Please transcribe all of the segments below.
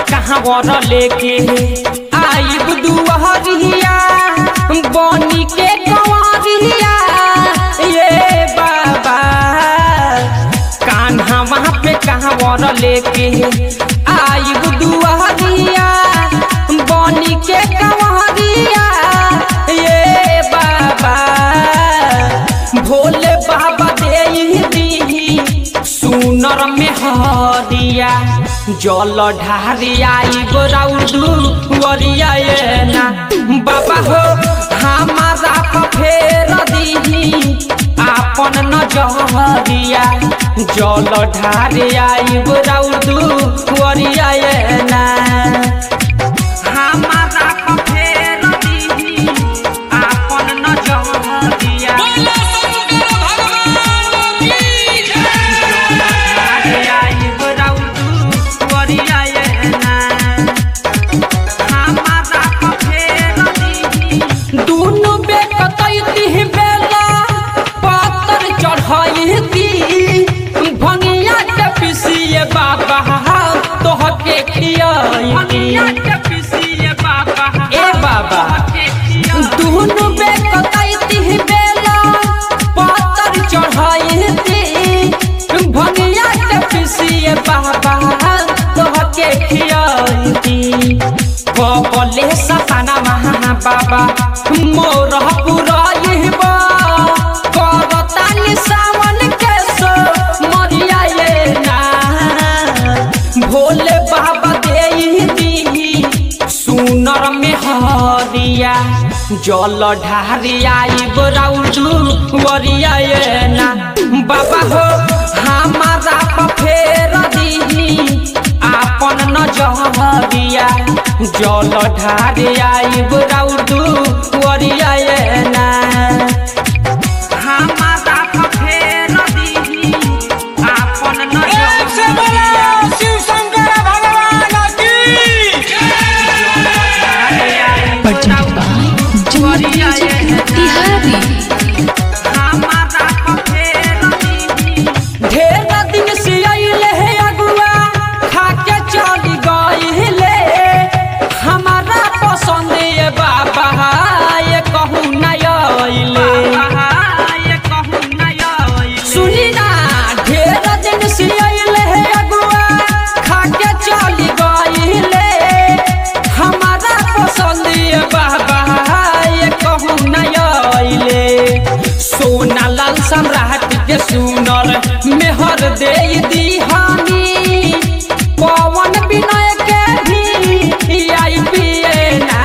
कहाँ वर लेके आइब दुआरिया बनी के कंवरिया ये बाबा कान्हा वहाँ पे कहाँ वर लेके आइब दुआरिया बनी के कंवरिया ये बाबा भोले बाबा दे दी सुनर में हरिया जल ढारिया गोराउदू वरिया ये ना बाबा हो हमारा फेर दीही आपन नजरिया जल ढारिया गोराउदू वरिया ये ना हमारा फेर दीही आपन नजरिया दुनु बेकतैती बेला पत्थर चढ़ैती भंगिया के पिसिए बाबा तोहके खियाई ए बाबा दुनु बेकतैती बेला पत्थर चढ़ैती भंगिया के पिसिए बाबा तोहके खियाई कपले सताना महा बाबा मोर पुराइब करतानी सावन के सो मरिया ये ना भोले बाबा दे दी सुनर में हरिया जल ढारिया गोराउदू वरिया ये ना बाबा हो हमारा फेर दीही आपन नजरिया जल ढारिया गोराउदू वरिया ये ना हमारा फेर दीही आपन एक से बोलो नजरिया शिव शंकर भगवान की Presented by Junior Music Tihari. ढेर दिन से अइले हे अगुआ खाके चली गइले हमारा पसंद ये बाबा ये कहू न अइले सुनी ना ढेर दिन से अइले हे अगुआ खाके चली गइले हमारा पसंद ये बाबा ये कहू न अइले सोना लाल सम्राट के सुनर मेहर दे दीहानी पवन विनय के भी आई पिए ना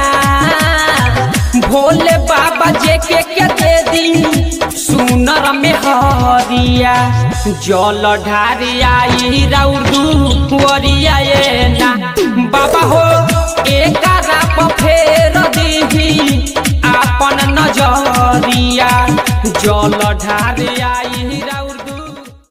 भोले बाबा जे के के दे दी सुनर मेहरिया जल ढारिया राउदू वरिया ये ना बाबा हो एकारा फेर दीही आपन नजरिया जल ढारे